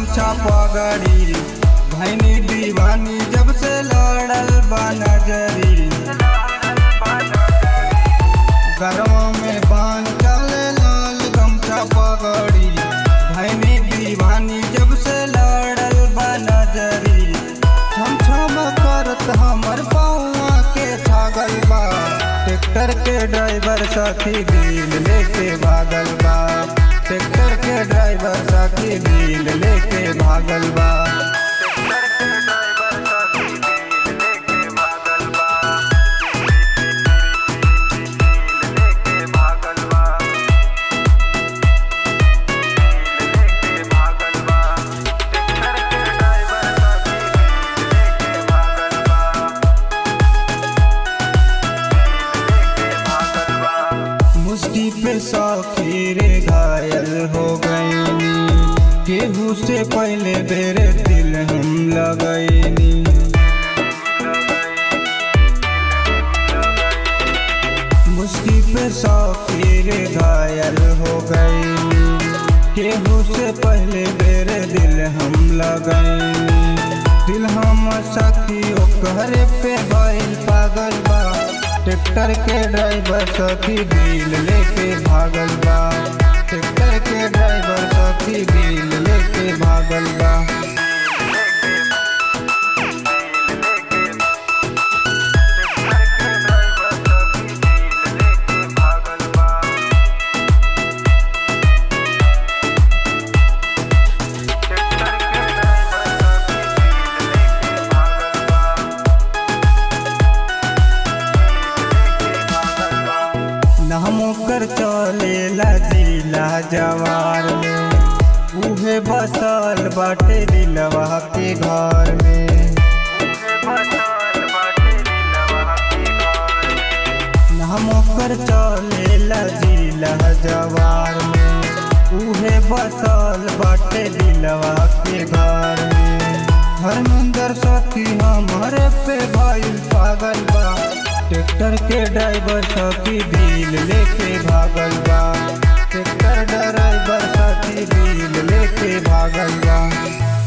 गमछा पगड़ी भैनी दीवानी जब से लड़ल बा नजरी गरवा में बांध चले लाल गमछा पगड़ी भैनी दीवानी जब से लड़ल बा नजरी छम छम करत हमर पौआ के छागल बा ट्रैक्टर के ड्राइवर साथी दिल लेके भागल बा ट्रैक्टर के ड्राइवर साथी दिल लेके भागल बा मुस्की पे सौखी रे घायल हो गईनी केहू से पहले बेरे दिल हम लगैनी मुस्की पे सौखी रे घायल हो गईनी केहू से पहले बेरे दिल हम लगैनी दिल हम सखी ओकरे पे भइल पागल बा ट्रैक्टर के ड्राइवर सखी दिल लेके भागल बा ट्रैक्टर के ड्राइवर सखी दिल लेके भागल बा नाम कर चलेला जिला जवार में उहे बसल बाटे दिलवा के घर में नाम कर चलेला जिला जवार में उहे बसल बाटे दिलवा के घर में हरमंदर साथी हमारे पे भइल पागल बा ट्रैक्टर के ड्राइवर साथी दिल लेके भागल बा ट्रैक्टर ड्राइवर साथी दिल लेके भागल बा